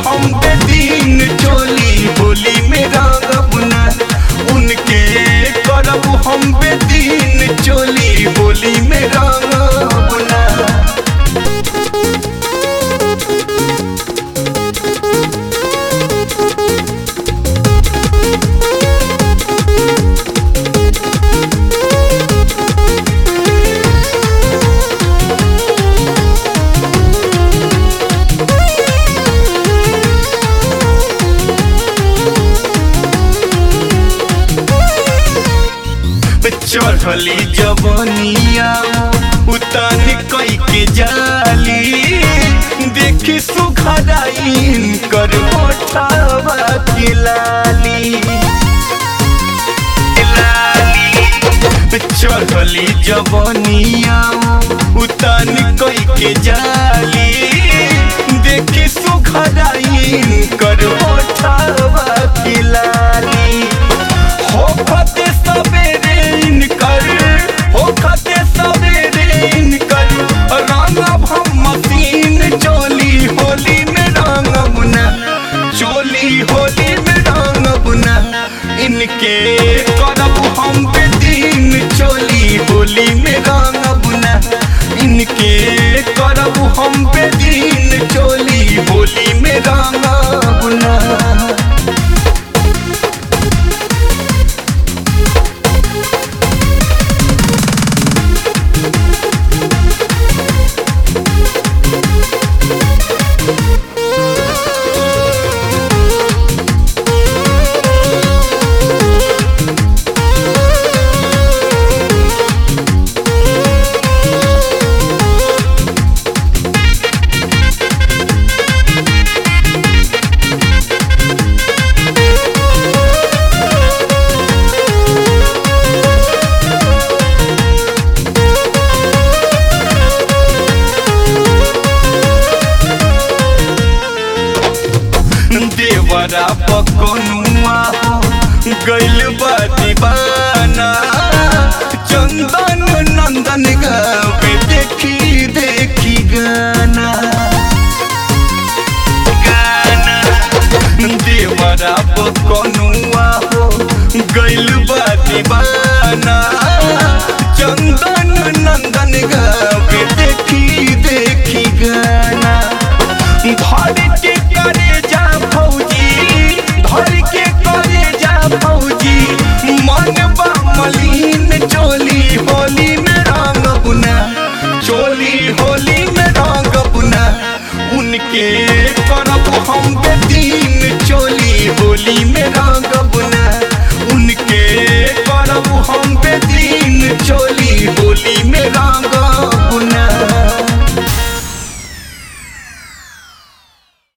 हम बेदीन चोली होली में रंगब ना उनके करब हम बेदीन चोली होली में रंगब ना चढ़ली जवनिया उतान कई के जाली देखी सुखदाइन कर मोठावा के लाली चढ़ली जवनिया उतान कई के जाली देखी सुखदाइन कर मोठावा के लाली हो खते सवेरे इनकर हो खते सवेरे इनकर रंगब हम मशीन चोली होली में रंगब ना चोली होली में रंगब ना इनके करब हम बेदीन चोली होली में रंगब ना इनके करब हम बेदीन चोली होली में रंगब ना देवरा पकनुआ हो गैल बा दीवाना चंदन नंदन गावे देखी देखी गाना गाना देवरा पकनुआ हो गैल बा दीवाना चंदन नंदन गावे देखी देखी गाना धर के करे जा फौजी धर के करे जा फौजी मन बा मलिन चोली होली में रंग बुना चोली होली में रंग बुना उनके करब हम बेदीन चोली होली में रंग बुना उनके करब हम बेदीन चोली होली में रंग